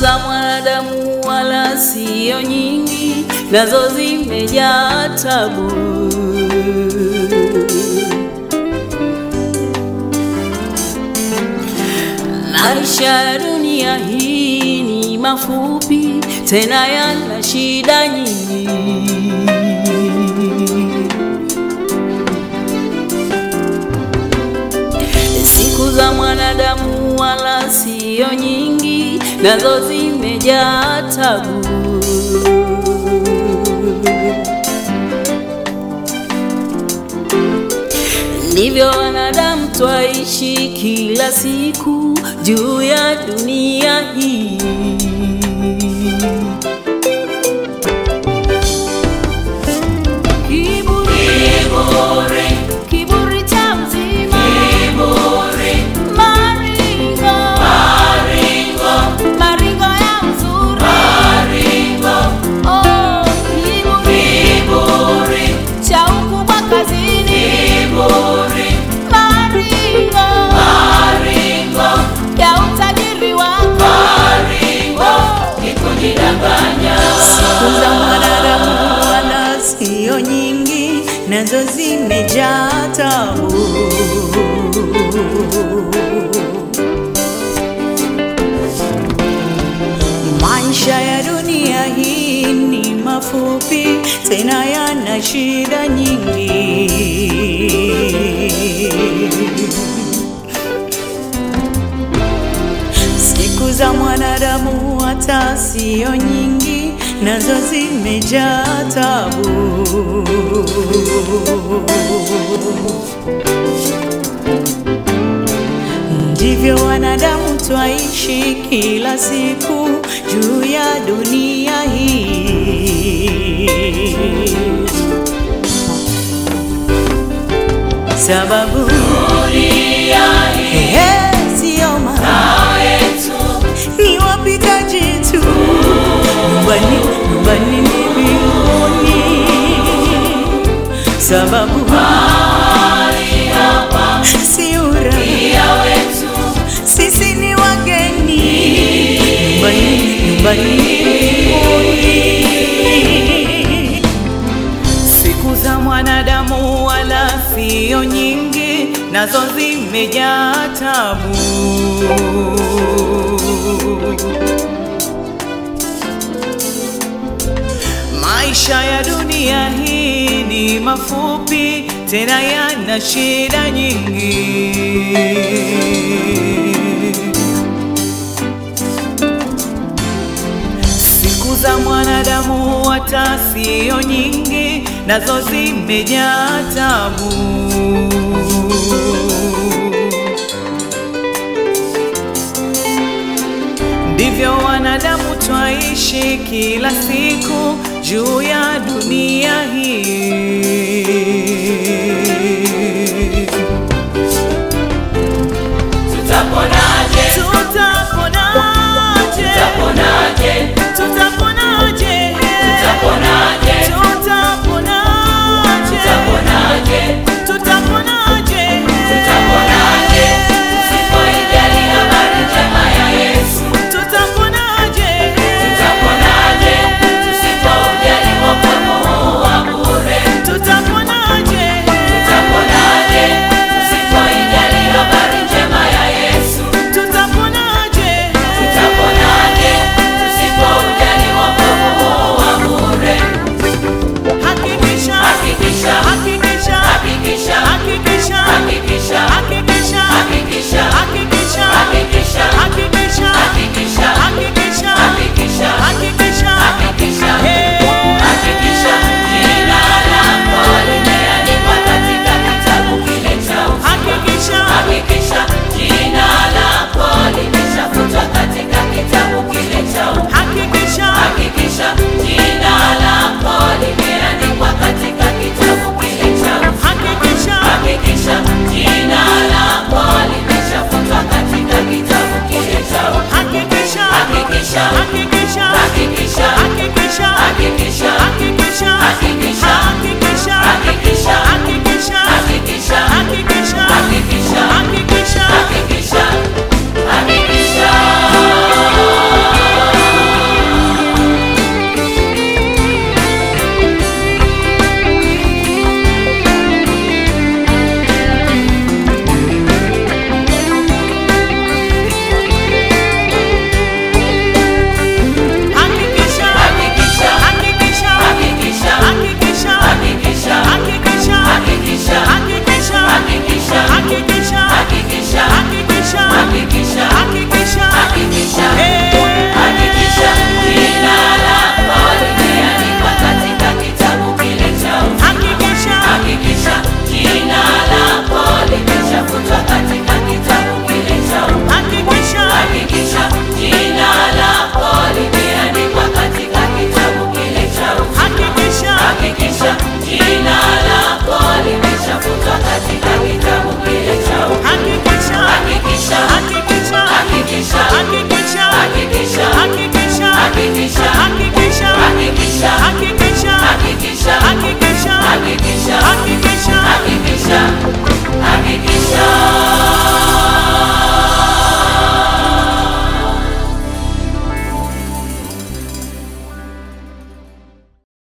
za mwanadamu wala sio nyingi, nazo zimejaa tabu. Maisha ya dunia hii ni mafupi, tena yana shida nyingi. Siku za mwanadamu wala sio nyingi, nazo zimejaa tabu. Ndivyo wanadamu twaishi kila siku juu ya dunia hii. Kiburi, kiburi cha uzima, maringo, maringo ya uzuri, oh, kiburi cha ukubwa kazini, maringo ya utajiri wako, Siku za mwanadamu wala sio nyingi, nazo zimejaa tabu. Maisha ya dunia hii ni mafupi, tena yana shida nyingi. Siku za mwanadamu hata sio nyingi, nazo zimejaa tabu. Ndivyo wanadamu twaishi kila siku juu ya dunia hii, sababu Eh, sio mara ni wapitaji tu nyumbani, nyumbani ni mbinguni, sababu si uraia sisi ni wageni nyumbani, nyumbani ni mbinguni. Siku za mwanadamu wala sio nyingi, nazo zimejaa tabu. Maisha ya dunia hii ni mafupi, tena yana shida nyingi. Siku za mwanadamu hata sio nyingi, nazo zimejaa tabu. Ndivyo wanadamu twaishi kila siku juu ya dunia hii.